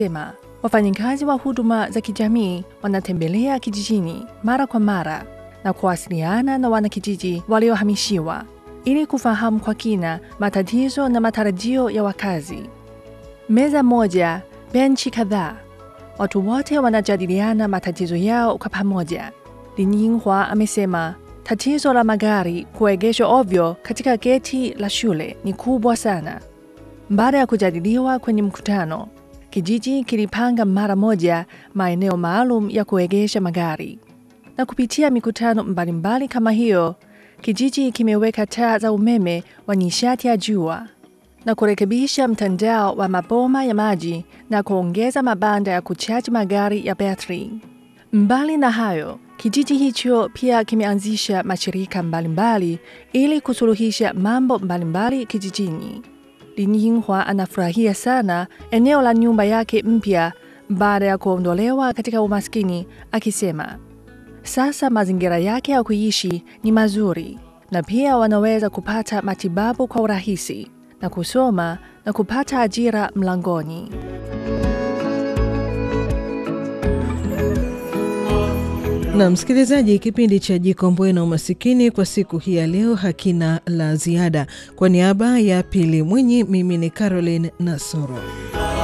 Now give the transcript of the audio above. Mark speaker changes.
Speaker 1: Sema wafanyakazi wa huduma za kijamii wanatembelea kijijini mara kwa mara na kuwasiliana na wanakijiji waliohamishiwa ili kufahamu kwa kina matatizo na matarajio ya wakazi. Meza moja, benchi kadhaa, watu wote wanajadiliana matatizo yao kwa pamoja. Lin Yinghua amesema tatizo la magari kuegeshwa ovyo katika geti la shule ni kubwa sana. Baada ya kujadiliwa kwenye mkutano, kijiji kilipanga mara moja maeneo maalum ya kuegesha magari, na kupitia mikutano mbalimbali kama hiyo, kijiji kimeweka taa za umeme wa nishati ya jua na kurekebisha mtandao wa maboma ya maji na kuongeza mabanda ya kuchaji magari ya betri. Mbali na hayo, kijiji hicho pia kimeanzisha mashirika mbalimbali ili kusuluhisha mambo mbalimbali kijijini. Lin Yinghua anafurahia sana eneo la nyumba yake mpya baada ya kuondolewa katika umaskini, akisema sasa mazingira yake ya kuishi ni mazuri na pia wanaweza kupata matibabu kwa urahisi na kusoma na kupata ajira mlangoni.
Speaker 2: Na msikilizaji, kipindi cha Jikomboe na Umasikini kwa siku hii ya leo hakina la ziada. Kwa niaba ya Pili Mwinyi, mimi ni Caroline Nasoro.